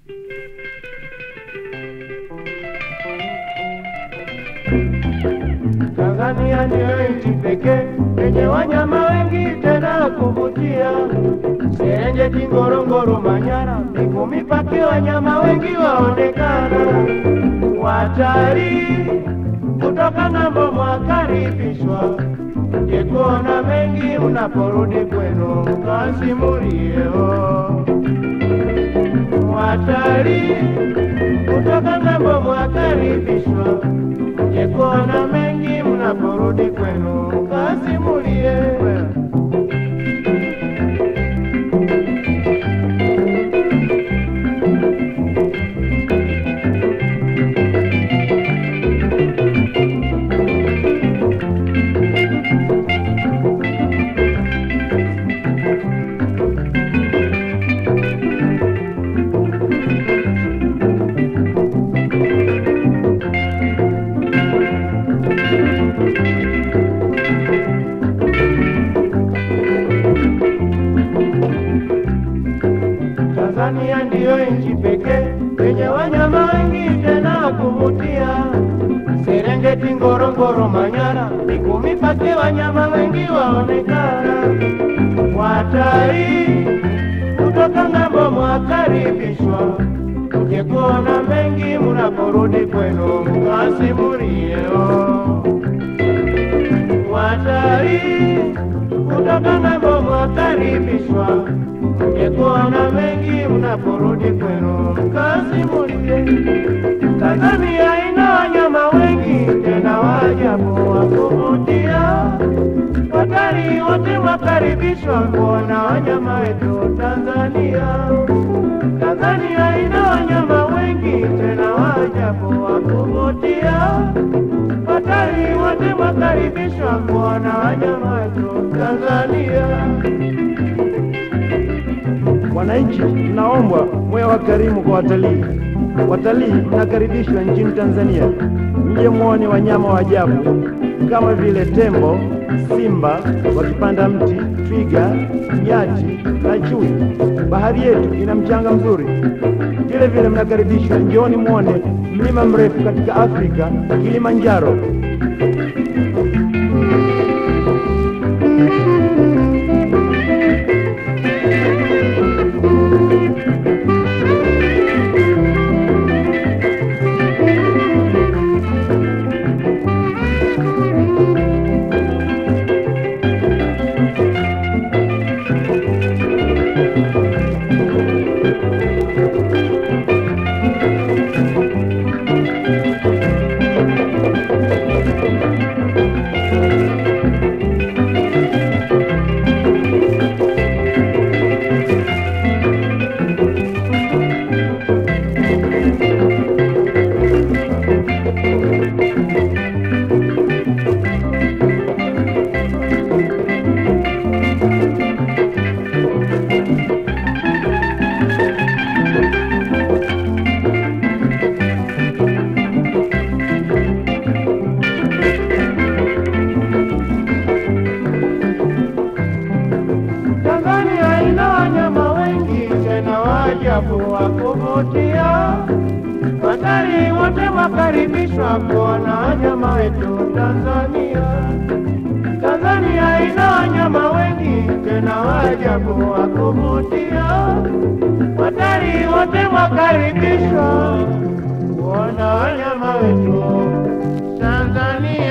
Tanzania ndiyo nchi pekee yenye wanyama wengi tena kuvutia. Serengeti, Ngorongoro, Manyara, Mikumi Pake, wanyama wengi waonekana. Watalii kutoka ng'ambo mwakaribishwa, je, kuona mengi mnaporudi kwenu mkasimulieo. Watalii kutoka ng'ambo mwakaribishwa, je, kuona mengi mnaporudi kwenu mkasimulie. Tanzania ndiyo nchi pekee yenye wanyama wengi tena kuvutia. Serengeti, Ngorongoro, Manyara, Mikumi Pake, wanyama wengi waonekana. Watalii kutoka ng'ambo mwakaribishwa, mje kuona mengi mnaporudi kwenu mkasimulieo. Watalii kutoka ng'ambo mwakaribishwa, mje kuona mengi mnaporudi kwenu mkasimulie. Tanzania ina wanyama wengi tena waajabu wa kuvutia. Watalii wote mwakaribishwa kuona wanyama wetu Tanzania. Tanzania ina wanyama wengi tena waajabu wa kuvutia. Watalii wote mwakaribishwa kuona wanyama wetu Tanzania. Wananchi, mnaombwa mwe wakarimu kwa watalii. Watalii mnakaribishwa nchini Tanzania, mje muone wanyama wa ajabu kama vile tembo, simba wakipanda mti, twiga, nyati na chui. Bahari yetu ina mchanga mzuri. Vile vile mnakaribishwa, njooni muone mlima mrefu katika Afrika, Kilimanjaro. Tanzania ina wanyama wengi tena waajabu wa kuvutia. Watalii wote wakaribishwa kuona wanyama wetu Tanzania. Tanzania ina wanyama wengi tena waajabu wa kuvutia. Watalii wote wakaribishwa kuona wanyama wetu Tanzania.